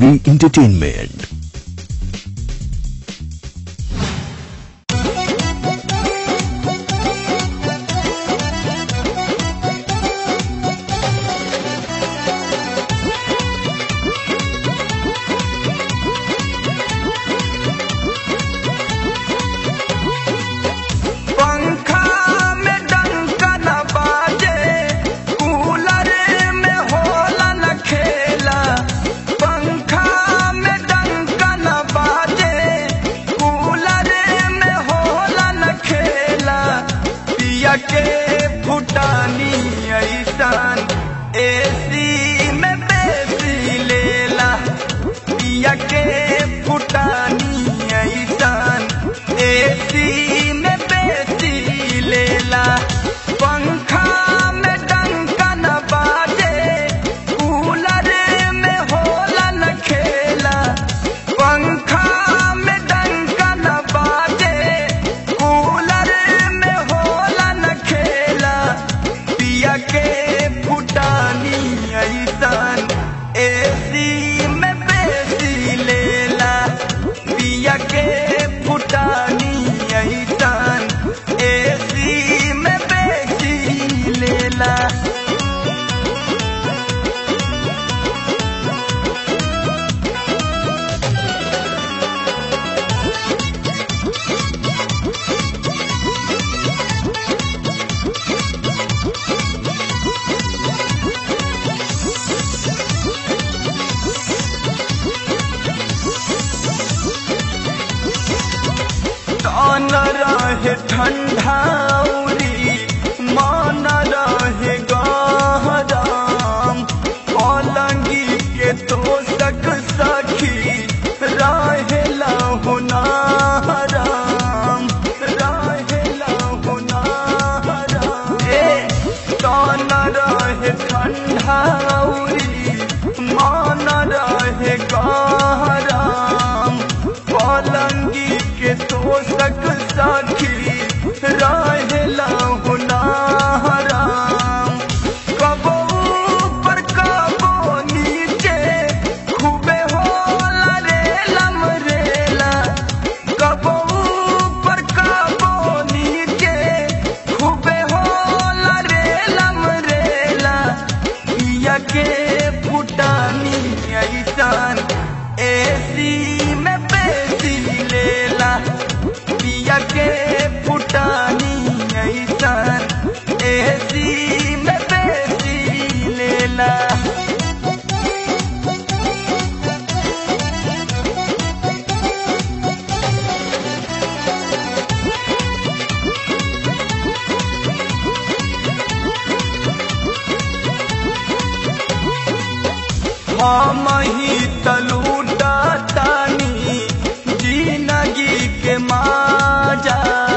Prithvi Entertainment. पंखा में डंका न बाजे कूलर में होला न खेला पंखा में डंका न बाजे कूलर में होला न खेला पिया के फुटानी ऐसान एसी में बेसी लेला पिया के फुटानी ऐसान एसी में बेसी लेला पंखा में डंका न बाजे कूलर में होला न खेला पंखा में डंका न बाजे कूलर में होला न खेला पिया के फुटानी ऐसान एसी में बेसी लेला पिया के फुटानी ऐसान एसी में बेसी लेला तन रहे ठंडाउरी मान रहे गहराम पलंगी के तोसक सखी रहेला हुनाराम रहेला हुनाराम ए तन रहे ठंडाउरी मान रहे गहराम पलंगी के तोसक साखी रहेला हुनाराम कबो ऊपर कबो नीचे खूबे होला रे लमरेला कबो ऊपर कबो नीचे खूबे होला रे लमरेला पिया के फुटानी ऐसान एसी में बेसी लेला पिया के फुटानी ऐसान एसी में बेसी लेला हम ही तलूटा तानी जिंदगी के माजा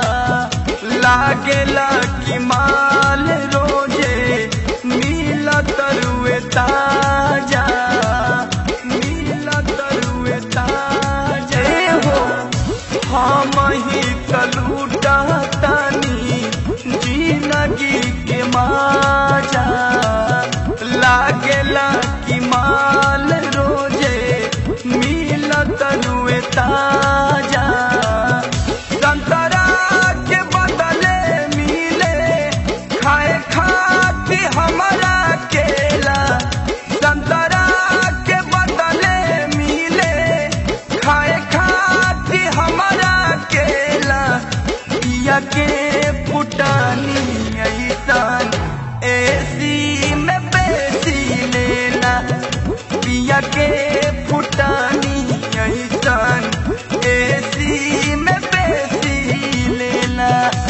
लागेला कि माल रोजे मिला तरुए ताजा मिला तरुए ताजा ए हो हम ही तलूटा तानी जिंदगी के माजा लागेला कि माल रोजे मिला तनुए ताजा संतरा के बदले मिले खाए खाती हमारा केला संतरा के बदले मिले खाए खाती हमारा केला पिया के फुटानी ऐसान एसी में बेसी लेला पिया के फुटानी ऐसान एसी में बेसी लेला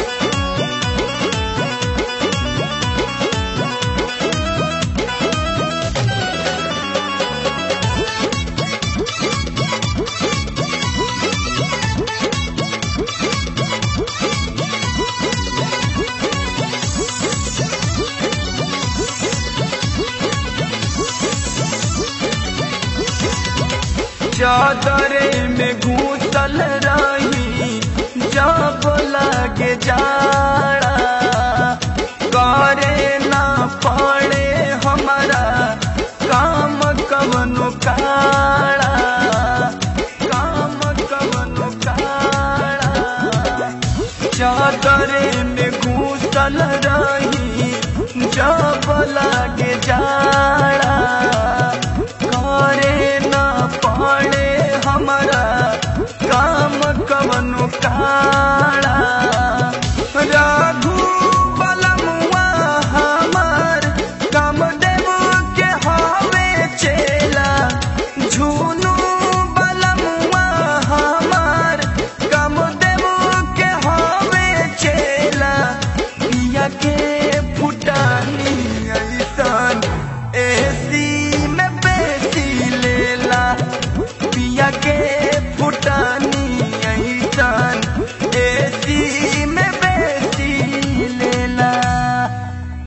चादरे में घूसल रही जब लगे जाड़ा करे ना पड़े हमारा काम कवनो काड़ा घूसल रही जब लागे जाड़ा करे न पड़े हमारा काम कवनो का